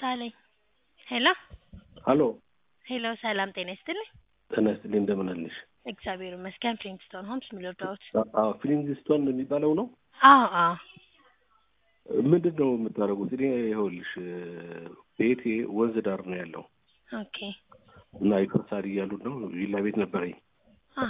ደሳለኝ ሄሎ ሀሎ ሄሎ ሰላም ጤና ይስጥልኝ። ጤና ይስጥልኝ እንደምን አለሽ? እግዚአብሔር ይመስገን። ፕሪንስቶን ሆምስ የሚለርዳዎት? አዎ ፍሊንግስቶን የሚባለው ነው። አዎ አዎ ምንድን ነው የምታደርጉት? እኔ ይኸውልሽ ቤቴ ወንዝ ዳር ነው ያለው ኦኬ እና ይፈርሳል እያሉ ነው። ቪላ ቤት ነበረኝ። አሀ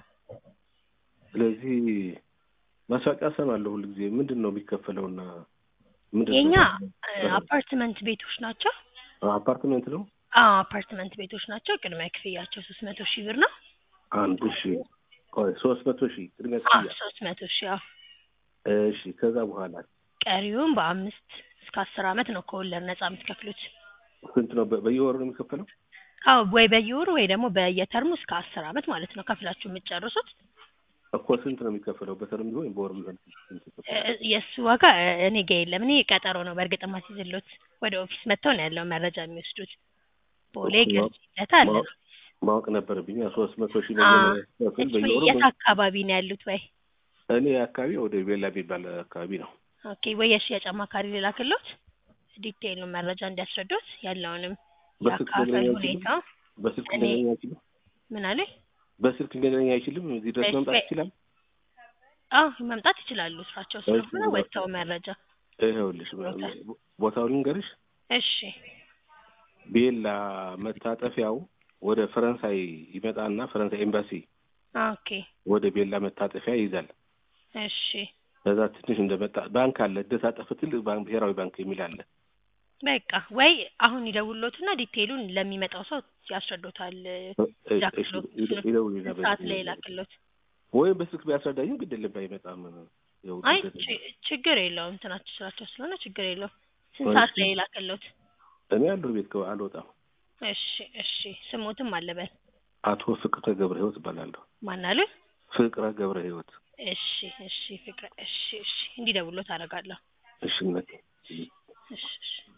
ስለዚህ ማስታወቂያ እሰማለሁ ሁሉ ጊዜ ምንድን ነው የሚከፈለውና ምንድን ነው? የኛ አፓርትመንት ቤቶች ናቸው። አፓርትመንት ነው። አዎ አፓርትመንት ቤቶች ናቸው። ቅድሚያ ክፍያቸው ሶስት መቶ ሺህ ብር ነው። አንድ ሺ ቆይ ሶስት መቶ ሺህ ቅድሚያ አዎ ክፍያ። ሶስት መቶ ሺህ አዎ። እሺ ከዛ በኋላ ቀሪውን በአምስት እስከ አስር አመት ነው ከወለድ ነጻ የምትከፍሉት። ስንት ነው? በ- በየወሩ ነው የሚከፈለው? አዎ ወይ በየወሩ ወይ ደግሞ በየተርሙ እስከ አስር አመት ማለት ነው ከፍላችሁ የምትጨርሱት። እኮ ስንት ነው የሚከፈለው? በተርም ቢሆን በወር ቢሆን ስንት ይከፈላል? እ- የእሱ ዋጋ እ- እኔ ጋ የለም። እኔ ቀጠሮ ነው በእርግጥ ማስይዝሎት ወደ ኦፊስ መጥተው ነው ያለው መረጃ የሚወስዱት። ቦሌ እኮ ገርጂለት አለ። ማወቅ- ማወቅ ነበረብኝ። ሶስት መቶ ሺህ አዎ። መጀመሪያ ክፍል እሱ በየወሩ የት አካባቢ ነው ያሉት? ወይ እኔ አካባቢ ወደ ቤላ የሚባል አካባቢ ነው። ኦኬ ወይ የሽያጭ አማካሪ ልላክሎት ዲቴይሉን መረጃ እንዲያስረዱት ያለውንም በስልክ የአካፋይ ሊገናኝ ሁኔታ አይችልም? በስልክ እኔ- ሊገናኝ አይችልም? ምን አለ? በስልክ ሊገናኝ አይችልም? እዚህ ድረስ በስ- መምጣት በ- ይችላል? አዎ መምጣት ይችላሉ። ስራቸው ስለሆነ እሺ፣ ወጥተው መረጃ ይኸውልሽ ቦታ- ቦታውን ልንገርሽ። እሺ ቤላ መታጠፊያው ወደ ፈረንሳይ ይመጣና ፈረንሳይ ኤምባሲ ኦኬ ወደ ቤላ መታጠፊያ ይይዛል። እሺ ከዛ ትንሽ እንደመጣ ባንክ አለ፣ እደሳጠፍ ትልቅ ባንክ ብሔራዊ ባንክ የሚል አለ። በቃ ወይ አሁን ይደውሎትና ዲቴይሉን ለሚመጣው ሰው ያስረዱታል። ላክሎት ይደውልና ሰዓት ላይ ላክሎት። ወይም በስልክ ቢያስረዳኝም ግድ የለም ባይመጣም ያው አይ ግድ የለም። ች- ችግር የለውም እንትናቸው ስራቸው ስለሆነ ችግር የለውም። ስንት እሺ። ሰዓት ላይ ላክሎት? እኔ ያለሁ ቤት ከ- አልወጣም። እሺ እሺ ስሞትም አለበል አቶ ፍቅረ ገብረ ህይወት እባላለሁ። ማን አሉ? ፍቅረ ገብረ ህይወት። እሺ እሺ ፍቅረ እሺ እሺ እንዲደውሎት አደርጋለሁ። እሺ እናቴ። እሺ እሺ